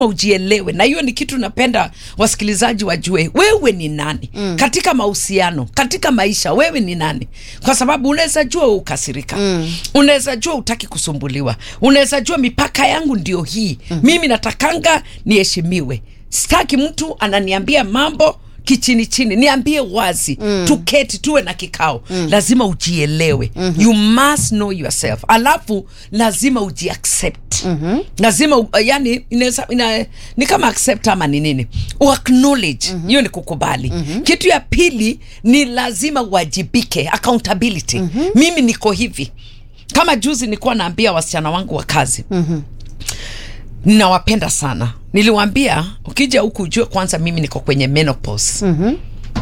ujielewe na hiyo ni kitu napenda wasikilizaji wajue wewe ni nani mm. katika mahusiano katika maisha wewe ni nani kwa sababu unaweza jua ukasirika mm. unaweza jua utaki kusumbuliwa unaweza jua mipaka yangu ndio hii mm. mimi natakanga niheshimiwe sitaki mtu ananiambia mambo kichini chini niambie wazi mm. tuketi tuwe na kikao mm. lazima ujielewe mm-hmm. you must know yourself alafu lazima ujiaccept mm-hmm. lazima u- yani inaweza ina, ni kama accept ama ni nini uacknowledge hiyo mm-hmm. ni kukubali mm-hmm. kitu ya pili ni lazima uwajibike accountability mm-hmm. mimi niko hivi kama juzi nilikuwa naambia wasichana wangu wa kazi mm-hmm ninawapenda sana niliwambia ukija huku ujue kwanza mimi niko kwenye menopause mm-hmm.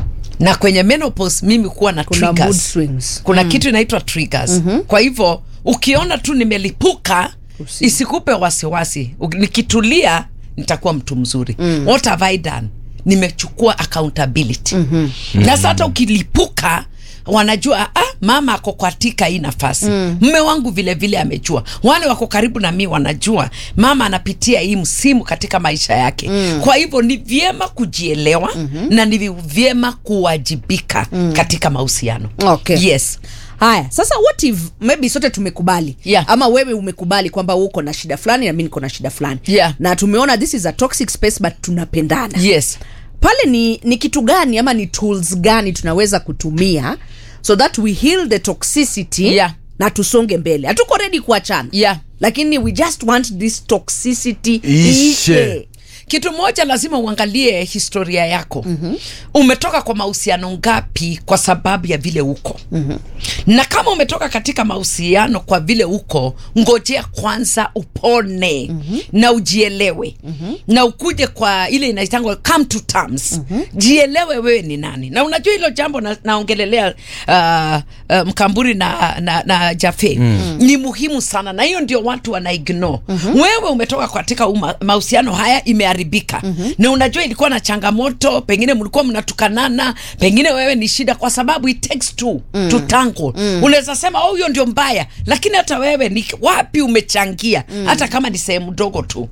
na kwenye menopause mimi kuwa na Kuna mood triggers. swings. kuna mm. kitu inaitwa triggers mm-hmm. kwa hivyo ukiona tu nimelipuka Usi- isikupe wasiwasi U- nikitulia nitakuwa mtu mzuri mm. what have I done nimechukua accountability mm-hmm. na sasa hata ukilipuka wanajua ah, mama ako katika hii nafasi mm. mme wangu vile vile amejua wale wako karibu na mi wanajua mama anapitia hii msimu katika maisha yake mm. kwa hivyo ni vyema kujielewa mm-hmm. na ni vyema kuwajibika mm. katika mahusiano Okay. yes haya sasa what if maybe sote tumekubali Yeah. ama wewe umekubali kwamba uko na shida fulani na mi niko na shida fulani Yeah. na tumeona this is a toxic space but tunapendana yes pale ni, ni kitu gani ama ni tools gani tunaweza kutumia so that we heal the toxicity Yeah. na tusonge mbele hatuko redi kuachana Yeah. lakini we just want this toxicity Ishe. kitu moja lazima uangalie historia yako mm-hmm. umetoka kwa mahusiano ngapi kwa sababu ya vile uko mm-hmm. na kama umetoka katika mahusiano kwa vile uko ngojea kwanza upone mm-hmm. na ujielewe mm-hmm. na ukuje kwa ile inaitangwa come to terms mm-hmm. jielewe wewe ni nani na unajua hilo jambo na, naongelelea uh, uh, mkamburi na, na, na jafe mm. ni muhimu sana na hiyo ndio watu wana ignore mm-hmm. wewe umetoka katika uma- mahusiano haya imeharibika mm-hmm. na unajua ilikuwa na changamoto pengine mlikuwa mnatukanana pengine wewe ni shida kwa sababu it takes two mm. to tango mm. unaweza sema oh, huyo ndio mbaya lakini hata wewe ni wapi umechangia mm. hata kama ni sehemu ndogo tu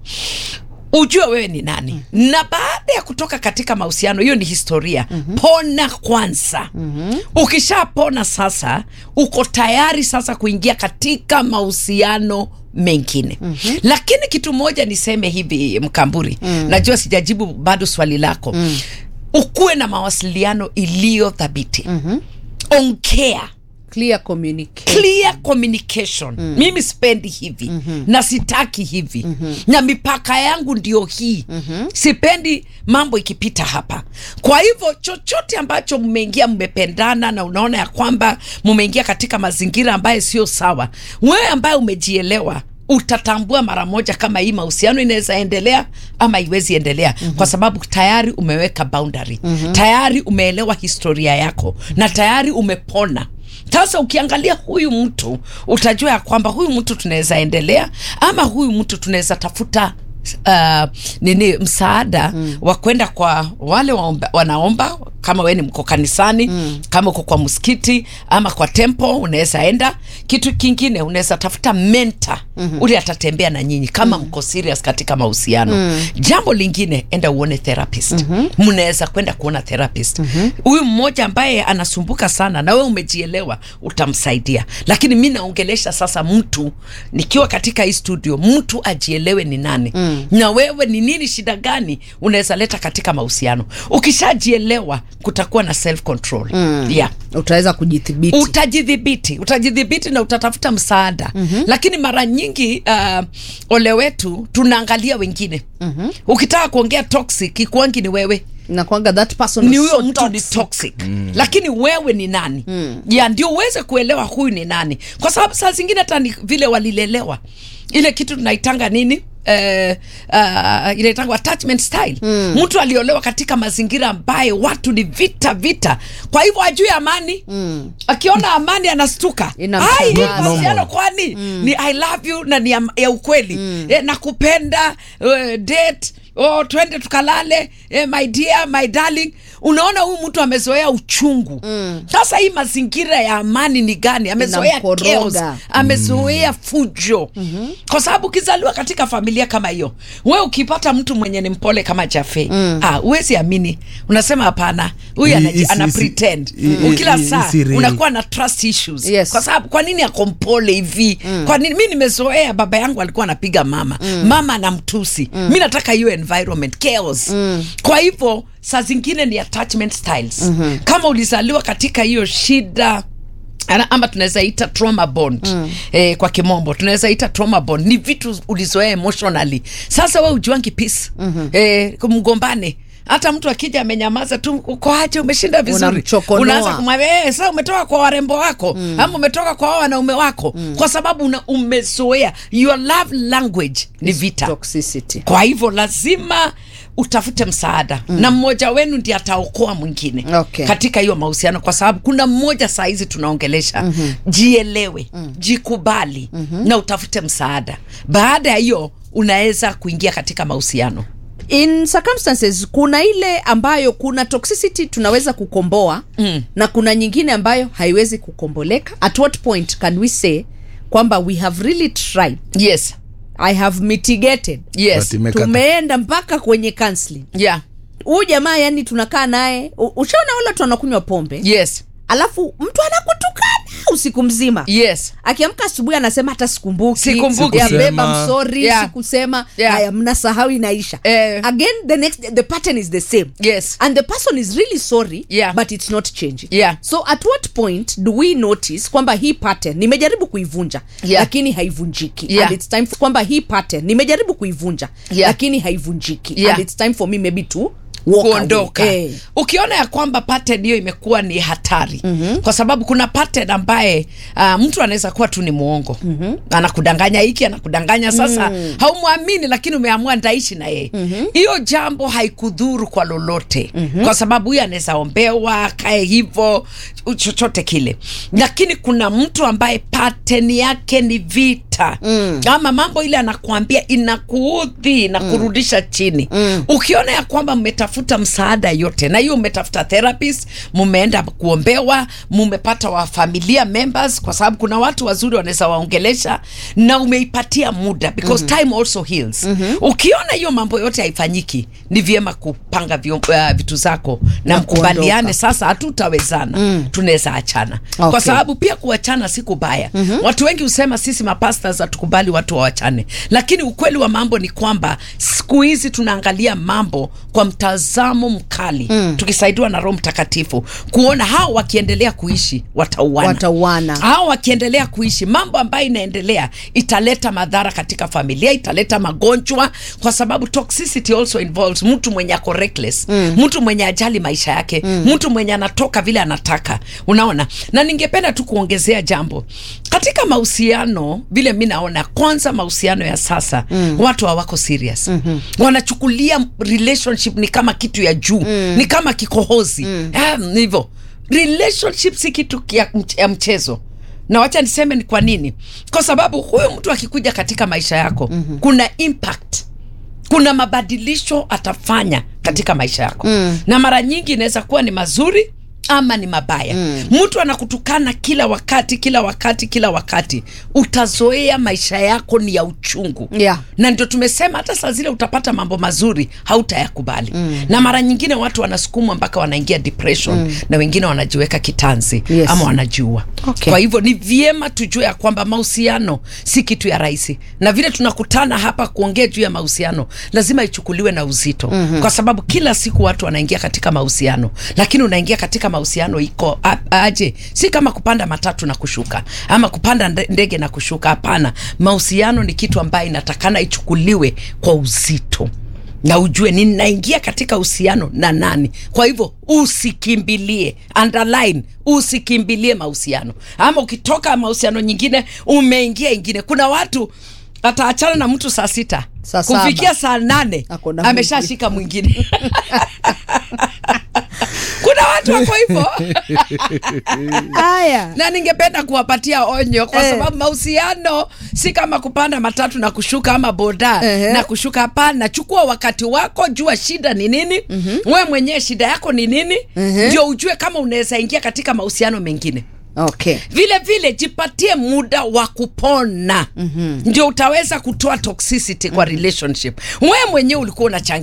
ujue wewe ni nani mm. na baada ya kutoka katika mahusiano hiyo ni historia mm-hmm. pona kwanza mm-hmm. ukishapona sasa uko tayari sasa kuingia katika mahusiano mengine mm-hmm. lakini kitu moja niseme hivi mkamburi mm. najua sijajibu bado swali lako mm. ukuwe na mawasiliano iliyo thabiti mm-hmm. ongea clear communication clear communication mm. mimi sipendi hivi mm-hmm. na sitaki hivi mm-hmm. na mipaka yangu ndio hii mm-hmm. sipendi mambo ikipita hapa kwa hivyo chochote ambacho mmeingia mmependana na unaona ya kwamba mmeingia katika mazingira ambayo sio sawa wewe ambaye umejielewa utatambua mara moja kama hii mahusiano inaweza endelea ama iwezi endelea mm-hmm. kwa sababu tayari umeweka boundary mm-hmm. tayari umeelewa historia yako na tayari umepona sasa ukiangalia huyu mtu utajua ya kwamba huyu mtu tunaweza endelea ama huyu mtu tunaweza tafuta uh, nini msaada mm. wa kwenda kwa wale waomba, wanaomba kama we ni mko kanisani mm. kama uko kwa msikiti ama kwa tempo unaweza enda kitu kingine unaweza tafuta menta mm-hmm. ule atatembea na nyinyi kama mm. mko serious katika mahusiano mm. jambo lingine enda uone therapist mm-hmm. mnaweza kwenda kuona therapist huyu mm-hmm. mmoja ambaye anasumbuka sana na we umejielewa utamsaidia lakini mi naongelesha sasa mtu nikiwa katika hii studio mtu ajielewe ni nani mm. na wewe ni nini shida gani unaweza leta katika mahusiano ukishajielewa kutakuwa na self control mm. yeah utaweza kujithibiti utajidhibiti utajidhibiti na utatafuta msaada mm-hmm. lakini mara nyingi uh, ole wetu tunaangalia wengine mm-hmm. ukitaka kuongea toxic ikuangi ni wewe nakwanga that person ni was huyo so mtu ni toxic. toxic mm. lakini wewe ni nani mm. ya ndio uweze kuelewa huyu ni nani kwa sababu saa zingine hata ni vile walilelewa ile kitu tunaitanga nini Uh, uh, inaitangwa attachment style mm. mtu aliolewa katika mazingira ambayo watu ni vita vita kwa hivyo ajui amani mm. akiona amani anastuka Inamshangaza. Ai, hii Not normal. mahusiano kwani mm. ni i love you na ni ya, ya ukweli mm. eh, nakupenda uh, date oh, twende tukalale eh, my dear my darling unaona huyu mtu amezoea uchungu sasa hii mazingira ya amani ni gani amezoea Inamkoroga. chaos amezoea fujo kwa sababu ukizaliwa katika familia familia kama hiyo we ukipata mtu mwenye ni mpole kama jafe mm. ah, uwezi amini unasema hapana huyu I- anaji- isi- ana isi- pretend i- i- kila i- saa isi real. unakuwa na trust issues Yes. kwa sababu kwa nini ako mpole hivi mm. kwa nini mi nimezoea baba yangu alikuwa anapiga mama mm. mama anamtusi mm. mi nataka hiyo environment chaos mm. kwa hivyo saa zingine ni attachment styles mm-hmm. kama ulizaliwa katika hiyo shida ana- ama tunaweza ita trauma bond mm. eh, kwa kimombo tunaweza ita trauma bond ni vitu ulizoea emotionally sasa we ujuangi peace mm-hmm. eh, mgombane hata mtu akija amenyamaza tu uko aje umeshinda vizuri Unamchokonoa. unaanza kumwambia eh, sasa umetoka kwa warembo wako mm. ama umetoka kwa hao wanaume wako mm. kwa sababu una, umezoea your love language ni vita toxicity kwa hivyo lazima utafute msaada mm. na mmoja wenu ndi ataokoa mwingine Okay. katika hiyo mahusiano kwa sababu kuna mmoja saa hizi tunaongelesha mm-hmm. jielewe mm. jikubali mm-hmm. na utafute msaada baada ya hiyo unaweza kuingia katika mahusiano in circumstances kuna ile ambayo kuna toxicity tunaweza kukomboa mm. na kuna nyingine ambayo haiwezi kukomboleka at what point can we say kwamba we have really tried yes i have mitigated yes But imekata. tumeenda mpaka kwenye counseling yeah huyu jamaa yani tunakaa naye u- ushaona wale watu wanakunywa pombe yes alafu mtu anakutukana usiku mzima yes akiamka asubuhi anasema hata sikumbuki Sikumbuki. ya Sikusema. beba msori Yeah. sikusema Yeah. haya mnasahau inaisha Eh. again the next the pattern is the same Yes. and the person is really sorry Yeah. but it's not changing Yeah. so at what point do we notice kwamba hii pattern nimejaribu kuivunja Yeah. lakini haivunjiki Yeah. and it's time for, kwamba hii pattern nimejaribu kuivunja Yeah. lakini haivunjiki Yeah. and it's time for me maybe to walk kuondoka away. Eh. ukiona ya kwamba pattern hiyo imekuwa ni hatari mm-hmm. kwa sababu kuna pattern ambaye uh, mtu anaweza kuwa tu ni mwongo mm-hmm. anakudanganya hiki anakudanganya sasa mm. haumwamini lakini umeamua ndaishi na yeye hiyo mm-hmm. jambo haikudhuru kwa lolote mm-hmm. kwa sababu huyo anaweza ombewa kae hivyo chochote kile lakini kuna mtu ambaye pattern yake ni vita mm. ama mambo ile anakuambia inakuudhi inakurudisha chini mm. ukiona ya kwamba mmetafuta msaada yote na hiyo mmetafuta therapist mumeenda kuombewa mumepata wa familia members kwa sababu kuna watu wazuri wanaweza waongelesha na umeipatia muda because mm-hmm. time also heals mm-hmm. ukiona hiyo mambo yote haifanyiki ni vyema kupanga vyo, uh, vitu zako na, Na mkubaliane kuondoka. sasa hatutawezana mm. tunaweza achana Okay. kwa sababu pia kuachana si kubaya mm-hmm. watu wengi husema sisi mapastas hatukubali watu wawachane lakini ukweli wa mambo ni kwamba siku hizi tunaangalia mambo kwa mtazamo mkali mm. tukisaidiwa na roho mtakatifu kuona hao wakiendelea kuishi watauana Watauana. hao wakiendelea kuishi mambo ambayo inaendelea italeta madhara katika familia italeta magonjwa kwa sababu toxicity also involves mtu mwenye ako reckless mm. mtu mwenye ajali maisha yake mm. mtu mwenye anatoka vile anataka unaona na ningependa tu kuongezea jambo katika mahusiano vile mi naona kwanza mahusiano ya sasa mm. watu hawako serious mm-hmm. wanachukulia relationship ni kama kitu ya juu mm. ni kama kikohozi mm. ah, hivyo relationship si kitu ya, ya mchezo na wacha niseme ni kwa nini kwa sababu huyu mtu akikuja katika maisha yako mm-hmm. kuna impact kuna mabadilisho atafanya katika maisha yako mm. na mara nyingi inaweza kuwa ni mazuri ama ni mabaya mm. mtu anakutukana kila wakati kila wakati kila wakati utazoea maisha yako ni ya uchungu Yeah. na ndio tumesema hata saa zile utapata mambo mazuri hautayakubali mm. na mara nyingine watu wanasukumwa mpaka wanaingia depression mm. na wengine wanajiweka kitanzi Yes. ama wanajiua Okay. kwa hivyo ni vyema tujue ya kwamba mahusiano si kitu ya rahisi na vile tunakutana hapa kuongea juu ya mahusiano lazima ichukuliwe na uzito mm-hmm. kwa sababu kila siku watu wanaingia katika mahusiano lakini unaingia katika mahusiano iko a- aje si kama kupanda matatu na kushuka ama kupanda nde- ndege na kushuka hapana mahusiano ni kitu ambayo inatakana ichukuliwe kwa uzito na ujue ninaingia katika uhusiano na nani kwa hivyo usikimbilie underline usikimbilie mahusiano ama ukitoka mahusiano nyingine umeingia ingine kuna watu ataachana na mtu saa sita Saa saba. kufikia saa nane Ako na ameshashika mwingine kuna watu wako hivyo haya na ningependa kuwapatia onyo kwa Eh. sababu mahusiano si kama kupanda matatu na kushuka ama boda Ehe. na kushuka hapana chukua wakati wako jua shida ni nini mm-hmm. we mwenyewe shida yako ni nini ndio ujue kama unaweza ingia katika mahusiano mengine okay vile vile jipatie muda wa kupona mm-hmm. ndio utaweza kutoa toxicity kwa relationship wewe mwenyewe ulikuwa unachangia